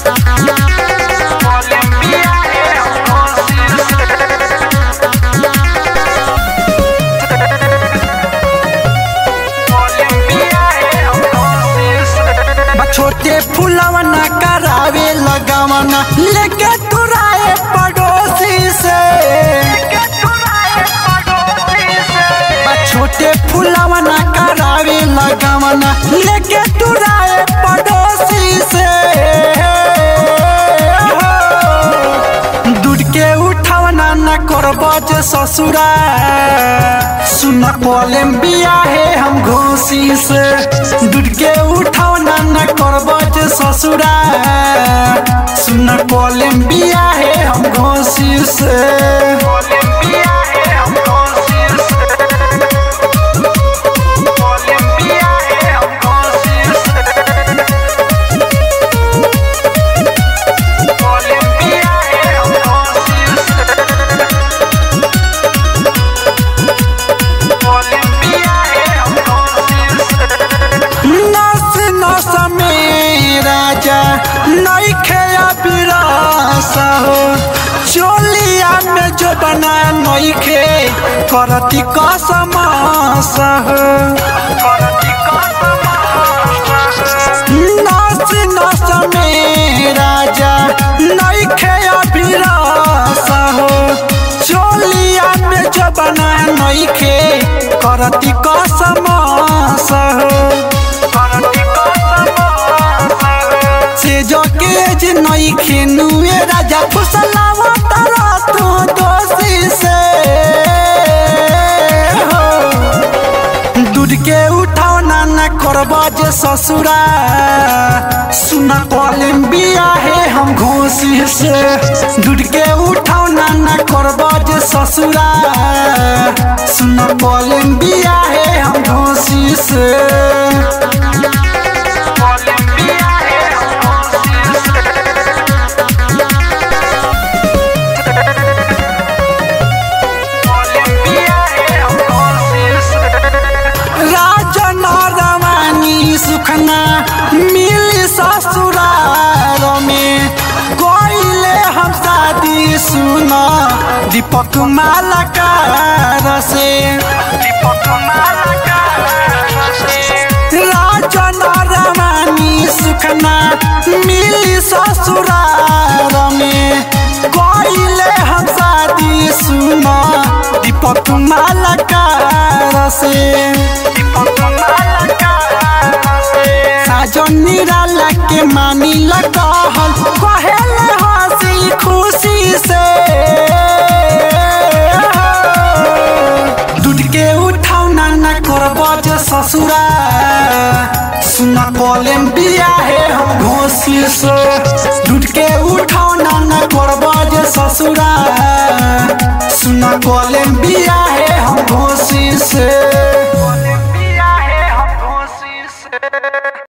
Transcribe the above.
Colombia é बा छोटे फुलवा ना करावे लगावना लेके तुराए पड़ोसी से बा छोटे फुलवा ना करावे लगावना लेके तुराए पड़ोसी से दूध के उठावना ना करबो जे ससुरा सुन कोलम्बिया है हम घोसी से दूध के उठावना ना करबो जे ससुरा सुन कोलम्बिया है हम घोसी से Colombia é Colombia é Colombia नस नस में राजा नइखे अबिरस हो चोलिया में जो बना नइखे करती कसमस हो नस नस में राजा नइखे अबिरस हो चोलिया में जो बना नइखे करती कसमस हो से जो के जे नई खेनुए राजा फुसलावा तारा तू दोषी से हो दूध के उठाओ ना ना करबा जे ससुरा सुना कोलम्बिया है हम घोसी से दूध के उठाओ ना ना करबा जे ससुरा सुना कोलम्बिया है हम घोसी से राजन रवानी सुखना मिली ससुराल में कोइले हम शादी सुना दीपक मालाकार से राजन रवानी सुखना मिली ससुराल में कोइले हम शादी सुना दीपक मालाकार से साजन निराला के मानी लगहल कहेले हंसी खुशी से दूध के उठाओ ना ना करबो जे ससुरा सुना कोलम्बिया है हम घोसी से दूध के उठाओ ना ना करबो जे ससुरा सुना कोलम्बिया है हम घोसी से